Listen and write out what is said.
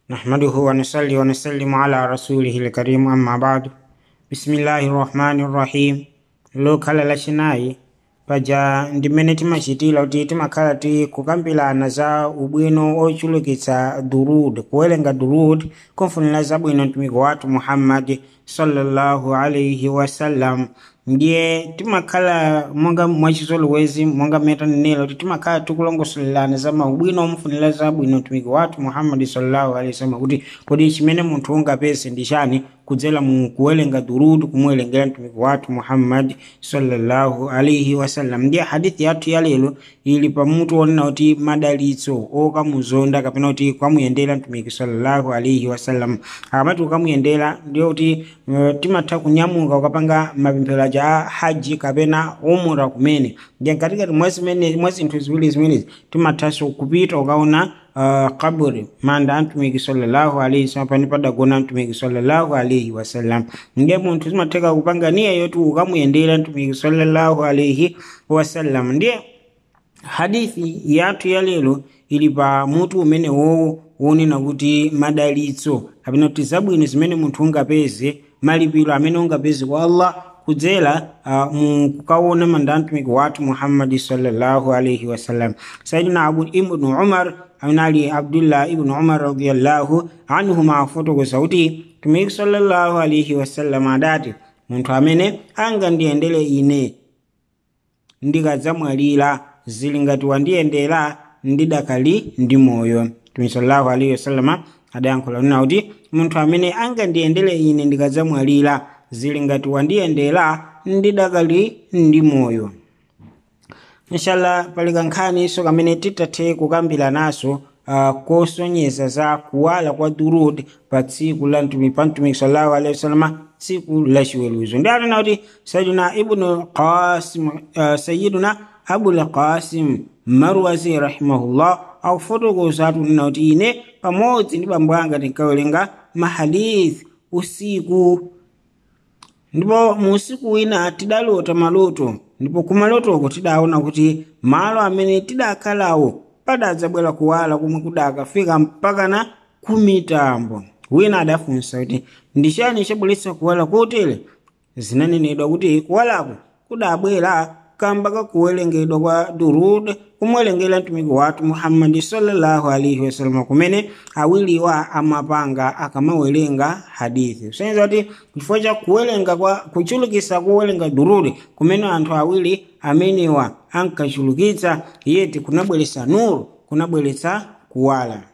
نحمده ونصلي ونسلم على رسوله الكريم أما بعد بسم الله الرحمن الرحيم lokhala lachinayi paja ndimene timachitira kuti timakhala tikukambirana za ubwino ochulukitsa durud kuwerenga durud kumfunira zabwino mtumiki wathu muhammadi sallallahu alaihi wasallam ndiye timakhala monga mwachizolowezi monga metanenera kuti timakhala tikulongosolelana za maubwino omfunira zabwino mtumiki wathu muhammadi sallallahu alaihi wasallam kuti kodi chimene munthu ungapeze ndi chani kudzera mu kuwerenga durud kumuwerengera mtumiki wathu muhammadi sallallahu alaihi wasallam ndiye hadithi yathu ya lero ili pamutu onena kuti madalitso okamuzonda kapena kuti kwamuyendera mtumiki sallallahu alaihi wasallam akamati ukamuyendera ndiye kuti uh, timatha kunyamuka ukapanga mapemphero aja a haji kapena umura kumene ndiye katikati mwa zimene mwa zinthu ziwiri zimenezi timathanso kupita ukaona uh, kaburi manda a mtumiki sallallahu alaihi wasallam pani padagona mtumiki sallallahu alaihi wasallam ndiye munthu zimatheka kupanga niya yoti ukamuyendera mtumiki sallallahu alaihi wasallam ndiye hadithi yathu ya lero ili pa mutu umene wowo wonena kuti madalitso kapena kuti zabwino zimene munthu ungapeze malipiro amene ungapeze kwa allah kudzera uh, mu kukaona manda mtumiki wathu muhammadi sallallahu alaihi wasallam sayidina abu ibnu umar amene ali abdullah ibnu umar radiallahu anhuma afotokoza kuti mtumiki sallallahu alaihi wasallam adati munthu amene angandiyendere ine ndikadzamwalira zili ngati wandiyendera ndidakali ndi moyo mtumiki sallallahu alaihi wasallam adayankhula nena kuti munthu amene angandiyendere ine ndikadzamwalira zili ngati wandiyendera ndidakali ndi moyo inshallah pali kankhaniso kamene titathe kukambira naso uh, kosonyeza za kuwala kwa durud pa tsiku la mtumiki pa mtumiki sallallahu alaihi wasallam tsiku la chiweruzo ndi anena kuti sayiduna ibnu qasim uh, sayiduna abul qasim marwazi rahimahullah akufotokoza atunena kuti ine pamodzi ndi bambo anga tinkawerenga mahadith usiku ndipo mu usiku wina tidalota maloto ndipo kumalotoko tidaona kuti malo amene tidakhalawo padadzabwera kuwala kumwe kudakafika mpakana kumitambo wina adafunsa kuti ndichani chabweretsa kuwala kotere zinanenedwa kuti kuwalako kudabwera kamba kakuwerengedwa kwa durud kumwerengera mtumiki wathu muhammadi sallallahu alaihi wasallam kumene awiriwa amapanga akamawerenga hadithi kusonyeza kuti chifukwa cha kuwerenga kwa kuchulukisa kuwerenga durud kumene anthu awiri amenewa ankachulukitsa yeti kunabweretsa nuru kunabweretsa kuwala